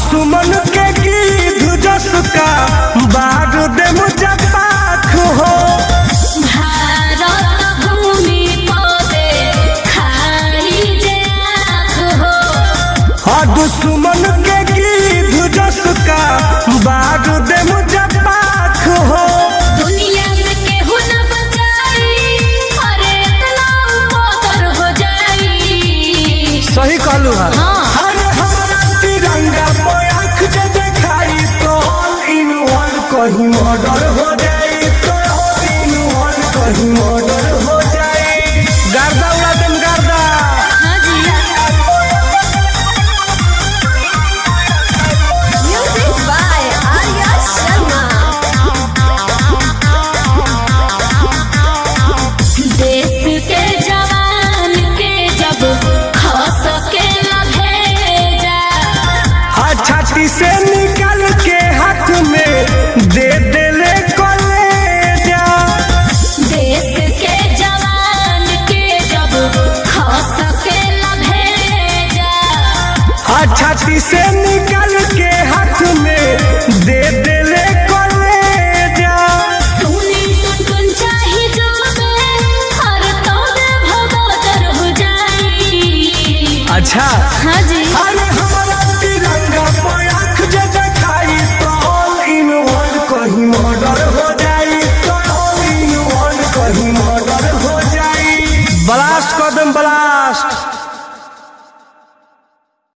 दुश्मन के गिद्ध जस का बारूद मुझे पाख हो भारत भूमि पदे खाई जे आँख हो हाँ दुश्मन के गिद्ध जस का बारूद मुझे पाख हो दुनिया में केहू न बचाई अरे इतना उपदर हो जाई सही कहलू है हाँ अरे हमारा तिरंगा पे आँख जे देखाई तो all in one कहीं मर्डर हो जाए तो all in one कहीं मर्डर हो जाए गर्दा उड़ा देम गर्दा हाँ जी Music by Arya Sharma. देश के जवान के जब खस के भेजा हाँ छाती से निकल के हाथ में दे देले कलेजा देश के जवान के जब खस के भेजा हाँ छाती से निकल